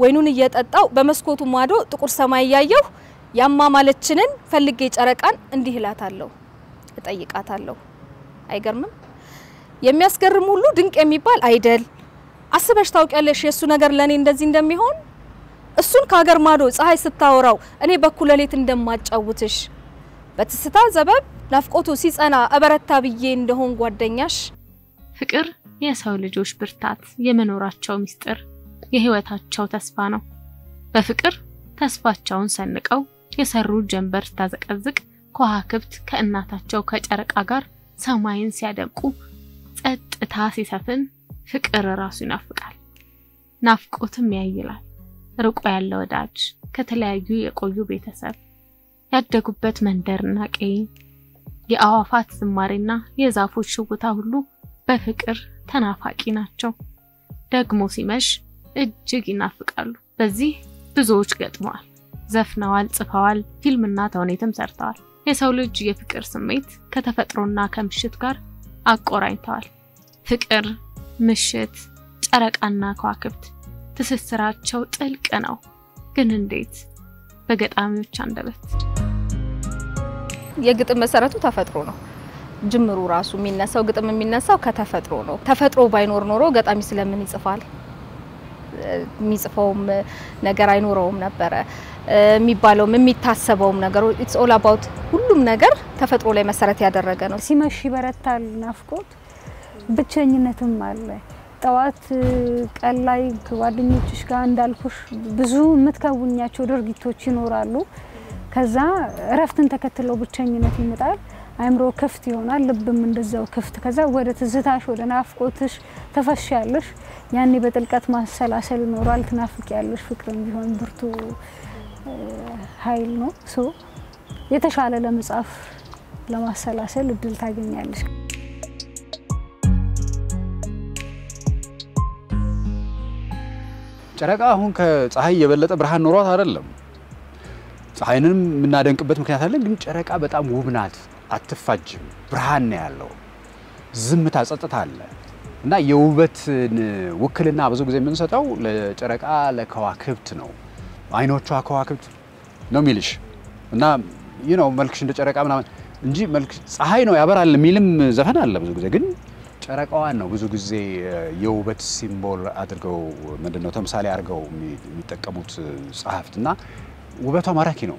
ወይኑን እየጠጣው በመስኮቱ ማዶ ጥቁር ሰማይ እያየሁ ያማማለችንን ፈልጌ ጨረቃን እንዲህ እላታለሁ፣ እጠይቃታለሁ። አይገርምም? የሚያስገርም ሁሉ ድንቅ የሚባል አይደል? አስበሽ ታውቂያለሽ የእሱ ነገር ለእኔ እንደዚህ እንደሚሆን? እሱን ከሀገር ማዶ ፀሐይ ስታወራው እኔ በኩለ ሌሊት እንደማጫውትሽ በትስታ ዘበብ ናፍቆቱ ሲጸና እበረታ ብዬ እንደሆን ጓደኛሽ። ፍቅር የሰው ልጆች ብርታት፣ የመኖራቸው ምስጢር፣ የህይወታቸው ተስፋ ነው። በፍቅር ተስፋቸውን ሰንቀው የሰሩ ጀንበር ስታዘቀዝቅ ከዋክብት ከእናታቸው ከጨረቃ ጋር ሰማይን ሲያደምቁ ጸጥታ ሲሰፍን ፍቅር ራሱ ይናፍቃል። ናፍቆትም ያይላል። ርቆ ያለ ወዳጅ ከተለያዩ የቆዩ ቤተሰብ ያደጉበት መንደርና ቀይ የአዋፋት ዝማሬና የዛፎች ሽውታ ሁሉ በፍቅር ተናፋቂ ናቸው። ደግሞ ሲመሽ እጅግ ይናፍቃሉ። በዚህ ብዙዎች ገጥመዋል፣ ዘፍነዋል፣ ጽፈዋል፣ ፊልምና ተውኔትም ሰርተዋል። የሰው ልጅ የፍቅር ስሜት ከተፈጥሮና ከምሽት ጋር አቆራኝተዋል። ፍቅር፣ ምሽት፣ ጨረቃና ከዋክብት ትስስራቸው ጥልቅ ነው። ግን እንዴት? በገጣሚዎች አንደበት የግጥም መሰረቱ ተፈጥሮ ነው። ጅምሩ ራሱ የሚነሳው ግጥም የሚነሳው ከተፈጥሮ ነው። ተፈጥሮ ባይኖር ኖሮ ገጣሚ ስለምን ይጽፋል? የሚጽፈውም ነገር አይኖረውም ነበረ። የሚባለውም የሚታሰበውም ነገር ኢትስ ኦል አባውት ሁሉም ነገር ተፈጥሮ ላይ መሰረት ያደረገ ነው። ሲመሽ ይበረታል ናፍቆት፣ ብቸኝነትም አለ። ጠዋት ቀን ላይ ከጓደኞችሽ ጋር እንዳልኩሽ ብዙ የምትከውኛቸው ድርጊቶች ይኖራሉ። ከዛ እረፍትን ተከትለው ብቸኝነት ይመጣል። አእምሮ ክፍት ይሆናል፣ ልብም እንደዛው ክፍት። ከዛ ወደ ትዝታሽ ወደ ናፍቆትሽ ተፈሻለሽ። ያኔ በጥልቀት ማሰላሰል ይኖራል። ትናፍቂያለሽ። ፍቅርም ቢሆን ብርቱ ኃይል ነው። ሶ የተሻለ ለመጻፍ ለማሰላሰል እድል ታገኛለሽ። ጨረቃ አሁን ከፀሐይ የበለጠ ብርሃን ኖሯት አይደለም። ፀሐይንም የምናደንቅበት ምክንያት አለን። ግን ጨረቃ በጣም ውብ ናት፣ አትፋጅም፣ ብርሃን ነው ያለው፣ ዝምታ፣ ጸጥታ አለ እና የውበትን ውክልና ብዙ ጊዜ የምንሰጠው ለጨረቃ ለከዋክብት ነው። አይኖቿ ከዋክብት ነው የሚልሽ እና ይህ ነው መልክሽ እንደ ጨረቃ ምናምን እንጂ መልክ ፀሐይ ነው ያበራል የሚልም ዘፈን አለ ብዙ ጊዜ ግን ጨረቃዋን ነው ብዙ ጊዜ የውበት ሲምቦል አድርገው ምንድን ነው ተምሳሌ አድርገው የሚጠቀሙት ጸሐፍት እና ውበቷ ማራኪ ነው።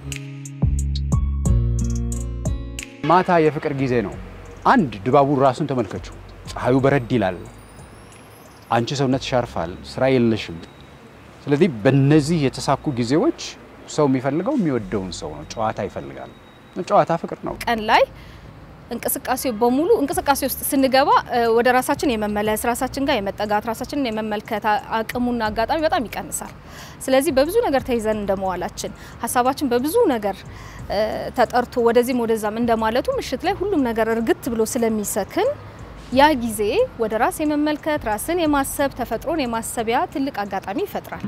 ማታ የፍቅር ጊዜ ነው። አንድ ድባቡን ራሱን ተመልከችው። ፀሐዩ በረድ ይላል፣ አንቺ ሰውነት ያርፋል፣ ስራ የለሽም። ስለዚህ በእነዚህ የተሳኩ ጊዜዎች ሰው የሚፈልገው የሚወደውን ሰው ነው። ጨዋታ ይፈልጋል። ጨዋታ ፍቅር ነው። ቀን ላይ እንቅስቃሴ በሙሉ እንቅስቃሴ ውስጥ ስንገባ ወደ ራሳችን የመመለስ ራሳችን ጋር የመጠጋት ራሳችንን የመመልከት አቅሙና አጋጣሚ በጣም ይቀንሳል። ስለዚህ በብዙ ነገር ተይዘን እንደመዋላችን ሀሳባችን በብዙ ነገር ተጠርቶ ወደዚህም ወደዛም እንደማለቱ ምሽት ላይ ሁሉም ነገር እርግት ብሎ ስለሚሰክን ያ ጊዜ ወደ ራስ የመመልከት ራስን የማሰብ ተፈጥሮን የማሰቢያ ትልቅ አጋጣሚ ይፈጥራል።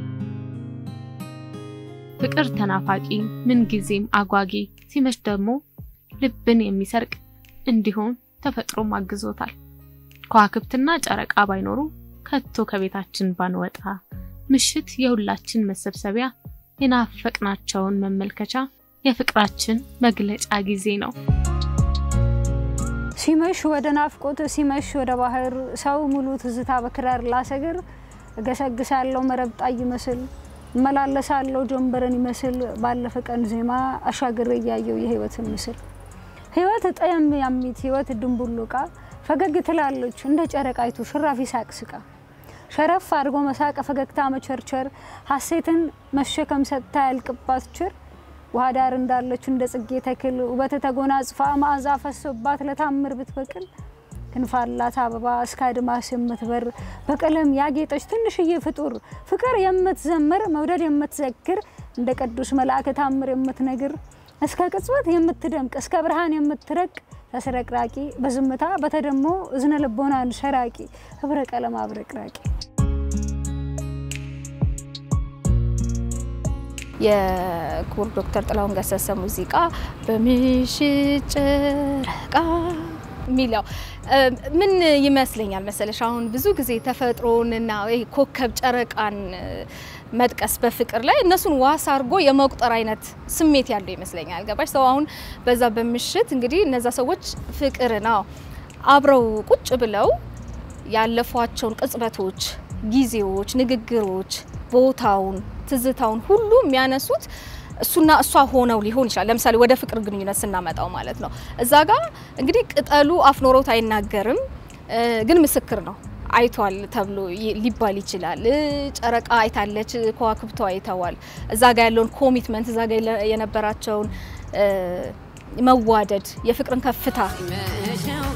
ፍቅር ተናፋቂ፣ ምንጊዜም አጓጊ፣ ሲመሽ ደግሞ ልብን የሚሰርቅ እንዲሆን ተፈጥሮም አግዞታል። ከዋክብትና ጨረቃ ባይኖሩ ከቶ ከቤታችን ባንወጣ፣ ምሽት የሁላችን መሰብሰቢያ፣ የናፈቅናቸውን መመልከቻ፣ የፍቅራችን መግለጫ ጊዜ ነው። ሲመሽ ወደ ናፍቆት፣ ሲመሽ ወደ ባህር፣ ሰው ሙሉ ትዝታ በክራር ላሰግር፣ እገሰግሳለሁ መረብጣ ይመስል እመላለሳለሁ ጀንበረን ይመስል ባለፈ ቀን ዜማ አሻግሬ እያየው የህይወትን ምስል ህይወት ጠየም ያሚት ህይወት ድንቡሉቃ ፈገግ ትላለች እንደ ጨረቃይቱ ሽራፊ ሳቅስቃ ሸረፍ አድርጎ መሳቅ ፈገግታ መቸርቸር ሀሴትን መሸከም ሰጥታ ያልቅባት ችር ውሃ ዳር እንዳለች እንደ ጽጌ ተክል ውበት ተጎናጽፋ መዓዛ ፈሶባት ለታምር ብትበቅል ክንፋላት አበባ እስከ አድማስ የምትበር በቀለም ያጌጠች ትንሽዬ ፍጡር ፍቅር የምትዘምር መውደድ የምትዘክር እንደ ቅዱስ መልአክ ታምር የምትነግር እስከ ቅጽበት የምትደምቅ እስከ ብርሃን የምትረቅ ተስረቅራቂ በዝምታ በተደሞ እዝነ ልቦናን ሰራቂ ህብረ ቀለም አብረቅራቂ የክቡር ዶክተር ጥላሁን ገሰሰ ሙዚቃ በምሽት ጨረቃ የሚለው ምን ይመስለኛል መሰለሽ አሁን ብዙ ጊዜ ተፈጥሮንና ወይ ኮከብ ጨረቃን መጥቀስ በፍቅር ላይ እነሱን ዋስ አድርጎ የመቁጠር አይነት ስሜት ያለው ይመስለኛል። ገባሽ? ሰው አሁን በዛ በምሽት እንግዲህ እነዛ ሰዎች ፍቅር ነው አብረው ቁጭ ብለው ያለፏቸውን ቅጽበቶች፣ ጊዜዎች፣ ንግግሮች፣ ቦታውን፣ ትዝታውን ሁሉ የሚያነሱት እሱና እሷ ሆነው ሊሆን ይችላል። ለምሳሌ ወደ ፍቅር ግንኙነት ስናመጣው ማለት ነው። እዛ ጋር እንግዲህ ቅጠሉ አፍ ኖሮት አይናገርም፣ ግን ምስክር ነው አይቷል ተብሎ ሊባል ይችላል። ጨረቃ አይታለች፣ ከዋክብቶ አይተዋል። እዛ ጋር ያለውን ኮሚትመንት እዛ ጋር የነበራቸውን መዋደድ፣ የፍቅርን ከፍታ